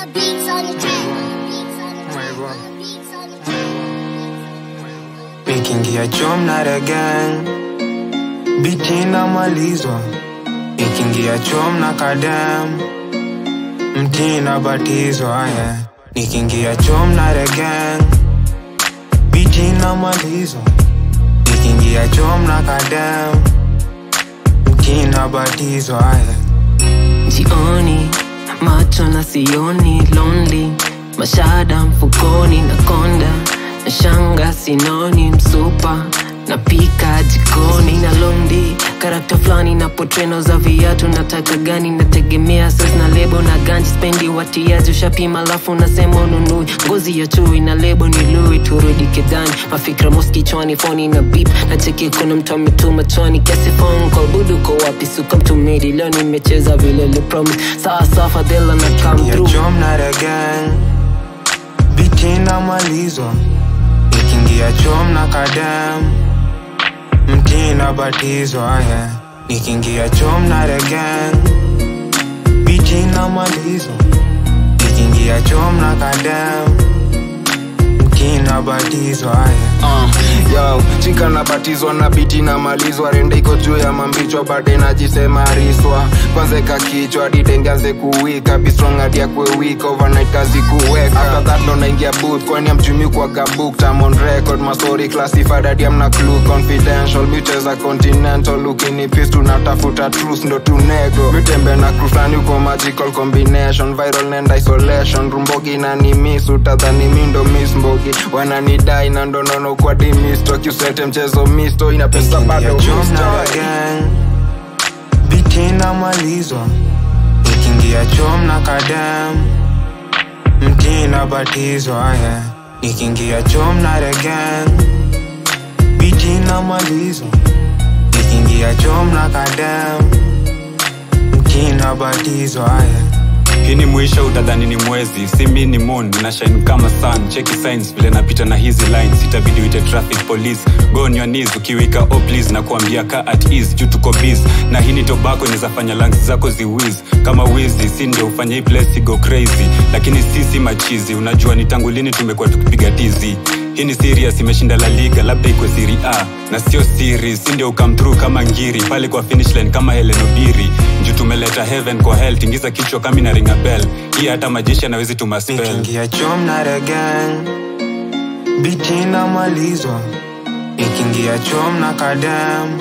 beats on the track. Nikiingia chom na regen biti namalizwa, nikiingia chom na kadem mti nabatizwa yeah. Nikiingia chom na regen biti namalizwa, nikiingia chom na kadem mti nabatizwa yeah. jioni macho na sioni lonely mashada mfukoni na konda na shanga sinoni msupa napika jikoni na londi karakta fulani na potreno za viatu nataka gani nategemea sas na lebo na ganji spendi watiaji ushapima alafu nasema ununui ngozi ya chui na lebo ni lui turudi kidani mafikra moskichwani foni na bip na cheki kuna mtu ametuma chwani kiasi phone call budu ko wapi suka mtumidi leo nimecheza vile lipromis saa saa fadhela na come ya through chom na regen biti namalizwa nikiingia chom na kadem mti nabatizwa yeah. nikiingia chom na regen biti namalizwa nikiingia chom na kadem mti nabatizwa yeah. Uh, yo chika nabatizwa na biti namalizwa rende iko juu ya mambichwa bade najisema riswa kwanza eka kichwa ditenganze kuwika bistrong hadi akwe week overnight kazi kuweka after that ndo naingia booth kwani amchumi kwa gabook tam on record masori classified hadi amna clue confidential micheza continental ukini pis tunatafuta truth ndo tunego mitembe na crew flani uko magical combination viral nenda isolation rumbogi na ni miss utadhani mi ndo miss mbogi wananidai na ndonono kwa dimisto kiusete mchezo misto ina pesa bado Nikiingia chom na misto regen biti namalizwa nikiingia chom na kadem mti nabatizwa yeah. nikiingia chom na regen biti namalizwa nikiingia chom na kadem mti nabatizwa yeah. hii ni mwisho utadhani ni mwezi si mi ni moon na shine kama sun cheki signs vile napita na hizi lines itabidi uite traffic police go on your knees ukiwika oh please na kuambia ka at ease juu tuko biz na hii ni tobacco inaweza fanya lungs zako ziwiz kama wizi si ndio ufanye hii place go crazy lakini sisi machizi unajua ni tangu lini tumekuwa tukipiga tizi hii ni serious imeshinda la liga labda ikwe siri a na sio siri si ndio ukam through kama ngiri pale kwa finish line kama Helen Obiri juu tumeleta heaven kwa hell tingiza kichwa kama ina ringa bell hii hata majeshi anawezi tuma spell nikiingia chom na regen biti namalizwa nikiingia chom na kadem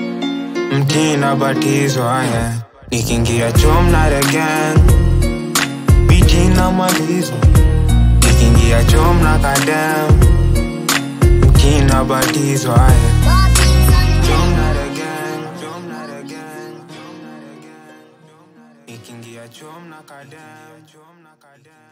mti nabatizwa yeah. nikiingia chom na regen biti namalizwa nikiingia chom na kadem mti nabatizwa yeah. All beats on the chom track. na regen chom na regen chom na regen nikiingia chom na kadem chom na kadem